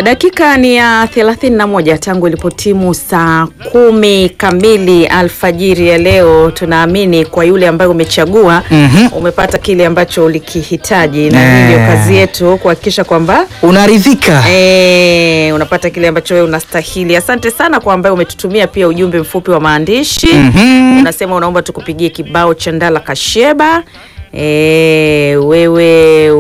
Dakika ni ya 31 tangu ilipotimu saa kumi kamili alfajiri ya leo. Tunaamini kwa yule ambaye umechagua Mhm. umepata kile ambacho ulikihitaji, na Eh. hii ndio kazi yetu kuhakikisha kwamba Unaridhika? Eh, unapata kile ambacho wewe unastahili. Asante sana kwa ambaye umetutumia pia ujumbe mfupi wa maandishi. Mhm. Unasema unaomba tukupigie kibao cha Ndala Kasheba. E, wewe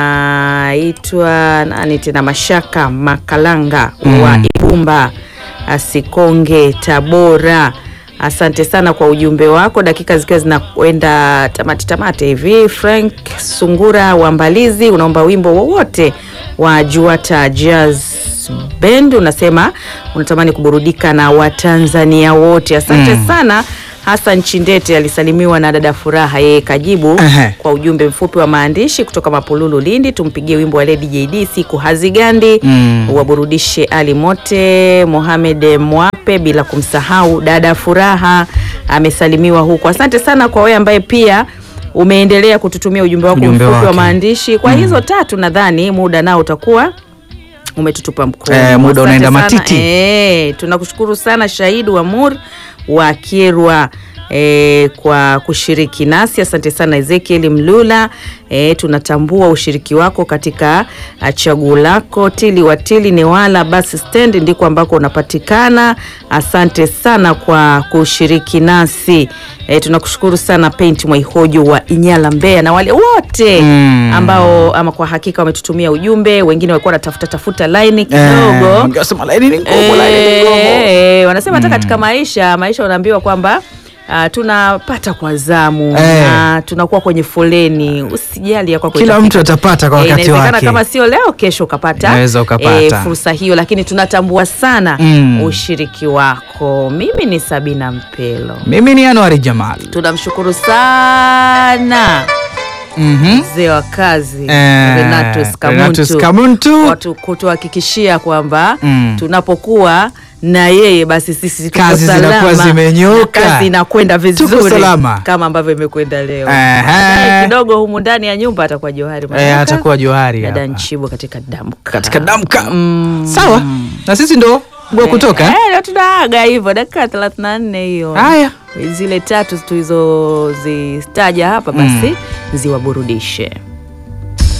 unaitwa nani tena? Mashaka Makalanga wa Ibumba Asikonge, Tabora. Asante sana kwa ujumbe wako, dakika zikiwa zinakwenda tamati tamati hivi. Frank Sungura wa Mbalizi unaomba wimbo wowote wa Juata Jazz Band, unasema unatamani kuburudika na Watanzania wote. Asante sana. Hassan Chindete alisalimiwa na dada Furaha, yeye kajibu Ehe. kwa ujumbe mfupi wa maandishi kutoka Mapululu, Lindi. Tumpigie wimbo wa Lady JD siku hazigandi, Mm. waburudishe Ali Mote, Mohamed Mwape, bila kumsahau dada Furaha amesalimiwa huko. Asante sana kwa wewe ambaye pia umeendelea kututumia ujumbe wako Ujumbe mfupi wa wake. maandishi. Kwa hizo tatu nadhani muda nao utakuwa umetutupa mkono. Eh, muda Asante unaenda sana. matiti. Eh, tunakushukuru sana Shahid Wamur wa Kierwa eh, kwa kushiriki nasi. Asante sana Ezekiel Mlula. Eh, tunatambua ushiriki wako katika ah, chaguo lako. Tili Watili Newala bus stand ndiko ambako unapatikana. Asante sana kwa kushiriki nasi. Eh, tunakushukuru sana Paint Mwaihojo wa Inyala Mbeya na wale wote Mm. ambao ama kwa hakika wametutumia ujumbe. Wengine walikuwa wanatafuta tafuta laini kidogo Eh, wangesema laini ni ngumu, laini ni ngumu. Eh, wanasema hata katika maisha maisha unaambiwa kwamba ah, tunapata kwa zamu Eh. na tunakuwa kwenye foleni. Usijali ya kwako Kila itafika. mtu atapata kwa Eh, wakati inawezekana wake. kama sio leo, kesho ukapata Unaweza ukapata. eh, fursa hiyo, lakini tunatambua sana Mm. ushiriki wako. Mimi ni Sabina Mpelo, Mimi ni Anwari Jamal. tunamshukuru sana Mhm. mzee wa kazi Eh, Renatus Renatus Kamuntu Kamuntu. watu kutuhakikishia kwamba Mm. tunapokuwa na yeye basi sisi tuko Kazi salama, zinakuwa zimenyooka. na kazi inakwenda vizuri salama. kama ambavyo imekwenda leo. Ehe. Baadaye kidogo humu ndani ya nyumba atakuwa Johari Eh, Manyaka, atakuwa Johari dada hapa. Nchibo katika damka Katika damka. Mm. Sawa. Na sisi ndo gwa kutoka. Eh, eh? leo tunaaga hivyo dakika 34 hiyo. Haya. Zile tatu tulizozitaja hapa basi ziwaburudishe.